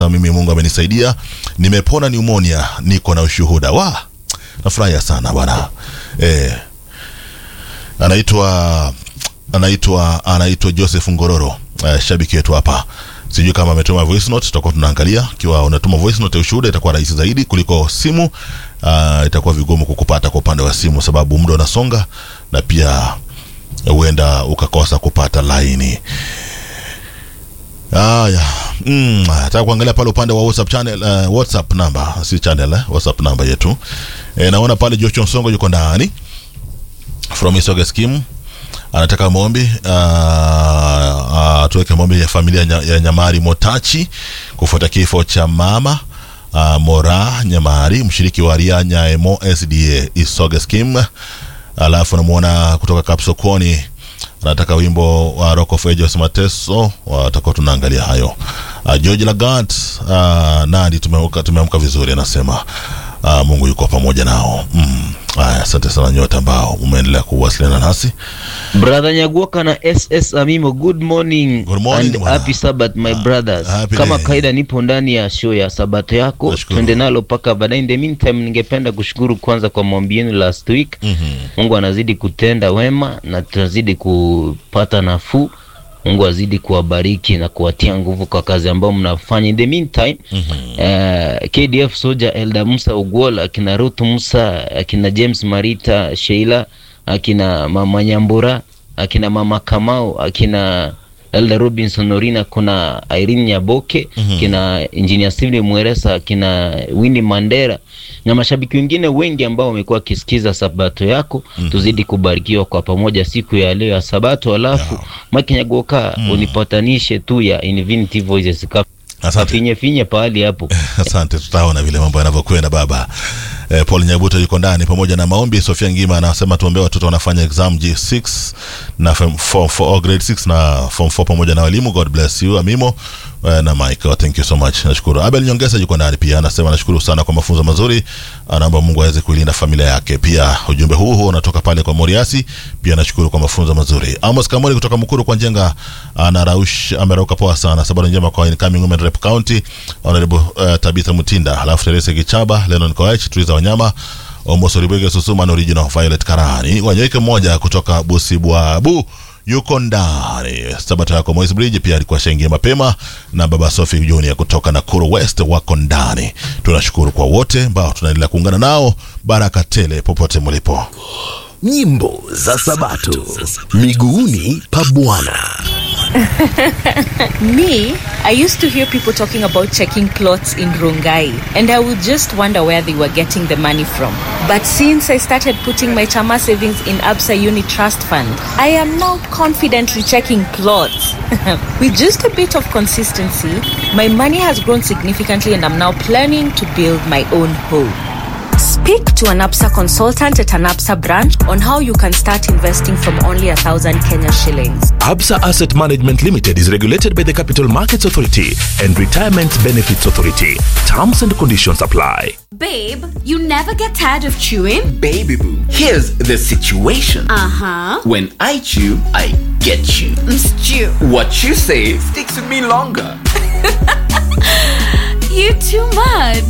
mimi Mungu amenisaidia, nimepona pneumonia, niko na ushuhuda. Wa, nafurahia sana bwana eh, anaitwa anaitwa anaitwa Joseph Ngororo eh, shabiki wetu hapa sijui kama ametuma voice note, tutakuwa tunaangalia. Ikiwa unatuma voice note ya ushuhuda, itakuwa rahisi zaidi kuliko simu. Uh, itakuwa vigumu kukupata kwa upande wa simu, sababu muda unasonga na pia huenda ukakosa kupata laini. Haya, mm, nataka kuangalia pale upande wa WhatsApp channel, uh, WhatsApp namba si channel eh, WhatsApp namba yetu e, naona pale Joshua Nsongo yuko ndani from Isoga scheme anataka maombi uh, uh, tuweke maombi ya familia nya, ya Nyamari Motachi kufuata kifo cha mama uh, Mora Nyamari mshiriki wa Ria Nyaemo SDA Isoga scheme. Alafu namuona kutoka Kapsokoni anataka wimbo wa Rock of Ages Mateso, watakuwa tunaangalia hayo. Uh, George Lagat uh, nani, tumeamka tumeamka vizuri, anasema uh, Mungu yuko pamoja nao. Mm. Aya, asante sana nyote ambao umeendelea kuwasiliana nasi. Brother Nyaguoka na SS Amimo, good morning, Good morning, and bwana. happy Sabbath my brothers. happy Kama day. kaida nipo ndani ya show ya Sabato yako, Nashukuru. twende nalo mpaka baadaye. In the meantime, ningependa kushukuru kwanza kwa maombi yenu last week. Mhm. Mungu anazidi kutenda wema na tunazidi kupata nafuu. Mungu azidi kuwabariki na kuwatia nguvu kwa kazi ambayo mnafanya. In the meantime, eh, KDF Soja Elda Musa Ugwola, akina Ruth Musa, akina James Marita, Sheila, akina Mama Nyambura, akina Mama Kamau, akina Elda Robinson Orina, kuna Irene Nyaboke, kina Engineer Steven Mweresa, kina Winnie Mandera na mashabiki wengine wengi ambao wamekuwa wakisikiza Sabato yako. Tuzidi kubarikiwa kwa pamoja siku ya leo ya Sabato. Alafu Mike Nyagoka unipatanishe tu ya Infinity Voices Cup. Asante. finye finye pahali hapo. Asante, tutaona vile mambo yanavyokwenda baba. Eh, Paul Nyabuto yuko ndani pamoja na maombi. Sofia Ngima anasema tuombee watoto wanafanya exam G6 na form 4 for grade 6 na form 4 pamoja na walimu. God bless you Amimo eh, na Mike. Oh, thank you so much. Nashukuru. Abel Nyongesa yuko ndani pia anasema nashukuru sana kwa mafunzo mazuri. Anaomba Mungu aweze kuilinda familia yake. Pia ujumbe huu huu unatoka pale kwa Moriasi. Pia nashukuru kwa mafunzo mazuri. Amos Kamori kutoka Mukuru kwa Njenga anaraush amerauka poa sana. Sababu njema kwa incoming women rep county honorable uh, Tabitha Mutinda, halafu Teresa Kichaba, Lennon Koech, Tuiza Wanyama, Omoso Ribwege Susuma na original Violet Karani. Wanyoike mmoja kutoka Busibwabu yuko ndani. Sabato yako Moise Bridge pia alikuwa shaingia mapema na baba Sophie Junior kutoka Nakuru West wako ndani. Tunashukuru kwa wote ambao tunaendelea kuungana nao. Baraka tele popote mlipo. nyimbo za sabato miguuni pa bwana Me, I used to hear people talking about checking plots in Rongai, and I would just wonder where they were getting the money from. But since I started putting my Chama savings in Absa Uni Trust Fund, I am now confidently checking plots. With just a bit of consistency, my money has grown significantly, and I'm now planning to build my own home. Speak to an APSA consultant at an APSA branch on how you can start investing from only a thousand Kenya shillings. absa asset management limited is regulated by the capital markets authority and retirement benefits authority terms and conditions apply Babe, you never get tired of chewing? Baby boo, here's the situation. Uh huh. When I chew, I get you. Stew. What you say sticks with me longer. You too much.